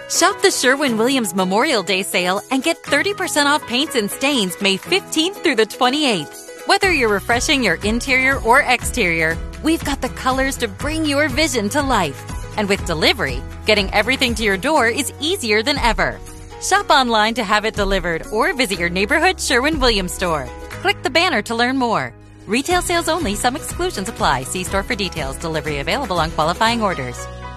Shop the Sherwin Williams Memorial Day sale and get 30% off paints and stains May 15th through the 28th. Whether you're refreshing your interior or exterior, we've got the colors to bring your vision to life. And with delivery, getting everything to your door is easier than ever. Shop online to have it delivered or visit your neighborhood Sherwin Williams store. Click the banner to learn more. Retail sales only, some exclusions apply. See store for details. Delivery available on qualifying orders.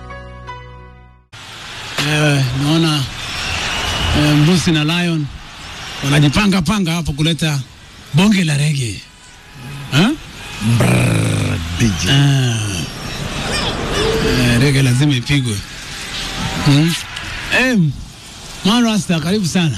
Eh, naona eh, Mbusi na Lion wanajipanga panga hapo kuleta bonge la rege eh? DJ. Ah. Eh, rege lazima ipigwe hmm? eh, Marasta, karibu sana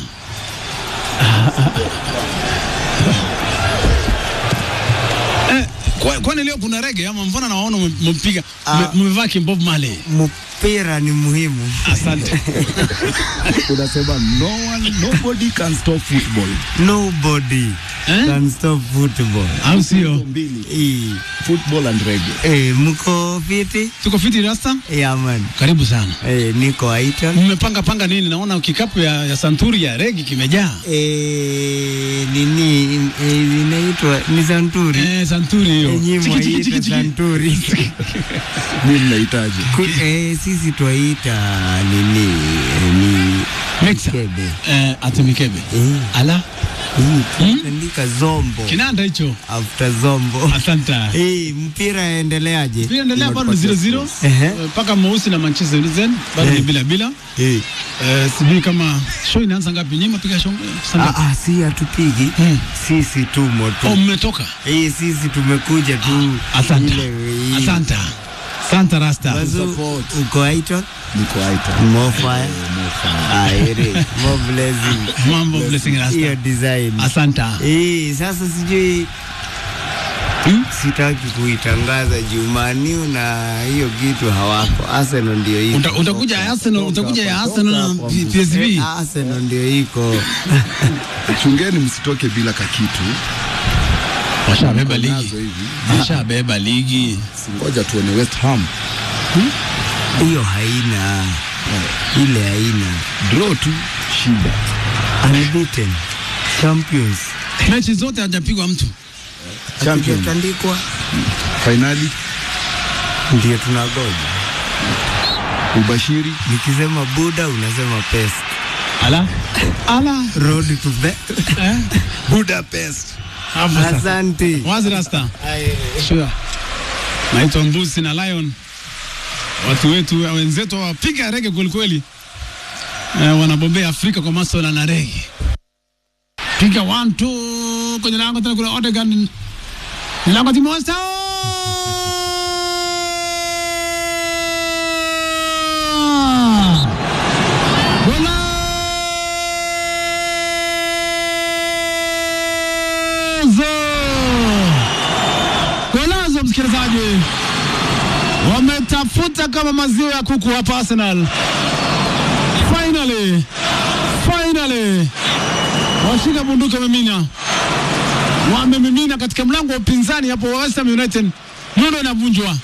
eh, kwa- kwani leo kuna rege ama mbona nawaona mmepiga Ah. mmevaa kimbob Marley? mpira ni muhimu. Asante. Unasema no one, nobody can stop football. Nobody Eh? can stop football. au sio? Mbili, Eh, football and reggae. eh, mko fiti? Tuko fiti Rasta, Yeah, man. karibu sana. Eh, niko Aiton. Mmepanga panga nini? Naona kikapu ya, ya santuri ya regi kimejaa. Eh, nini eh, inaitwa ni Santuri. Eh, santuri hiyo. Enyi Chiki, chiki, chiki, mwaita chiki. Santuri. Mimi mnahitaji. Ku- eh, sisi twaita nini eh, ni Mixer. kebe. Eh, ati mikebe. Eh, Ala, hii tunaandika zombo kinanda hicho. after zombo. Asante. Eh, mpira endeleaje? Pia endelea bado ni 0-0 Ehe. Eh, mpaka mweusi na Manchester United bado ni Eh. bila bila. Eh. Eh, sijui kama show inaanza ngapi? Nyinyi mpiga show saa Ah, ngapi? ah, si hatupigi Hmm. sisi tumo tu Oh, mmetoka. eh, sisi tumekuja tu Asante. ile wei. Asante. Asante Rasta. Bazu, Support. uko Aiton Niko aita. more fire ah, ere more blessing Mambo blessing hiyo Rasta. design Asante. eh, sasa sijui Hmm? sitaki kuitangaza Jumaniu na hiyo kitu hawako. Arsenal ndio iko Uta- Utakuja ya Arsenal, utakuja ya Arsenal na P- PSV. Eh, Arsenal ndio iko Chungeni msitoke bila kakitu. Washabeba Nazo ligi. hivi. Washabeba ligi. Ngoja tuone West Ham. hiyo haina ile haina Draw tu shida. unbeaten champions Mechi zote hajapigwa mtu. Champion. hatujatandikwa Finali ndio tunagoja. ubashiri Nikisema Buda unasema pest. Ala. Ala. Road to the Eh? Budapest. Hapo sasa. Asante. Wazi Rasta. Sure. Naitwa Mbusi na Lion. Watu wetu wenzetu wapiga rege kweli kweli. Eh, wanabombea Afrika kwa masuala na rege. Piga one two kwenye lango tena kuna Odegaard. Ni lango Timosta. Golazo! Golazo msikilizaji, wametafuta kama maziwa ya kuku hapa Arsenal. Finally, finally washika bunduki wamemina, wamemimina katika mlango wa upinzani hapo wa West Ham United. Nondo inavunjwa,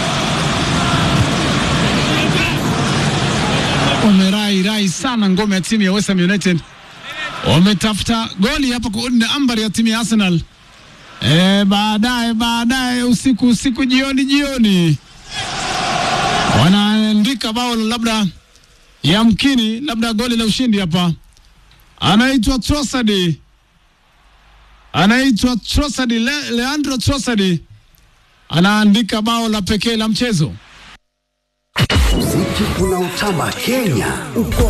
wamerai rai sana ngome ya timu ya West Ham United, wametafuta goli hapa kuunda ambari ya timu ya Arsenal. E, baadaye baadaye usiku usiku jioni jioni wanaandika bao labda yamkini labda goli la ushindi hapa. Anaitwa Trossard, anaitwa Trossard, Le, Leandro Trossard anaandika bao la pekee la mchezo. Muziki unaotamba Kenya uko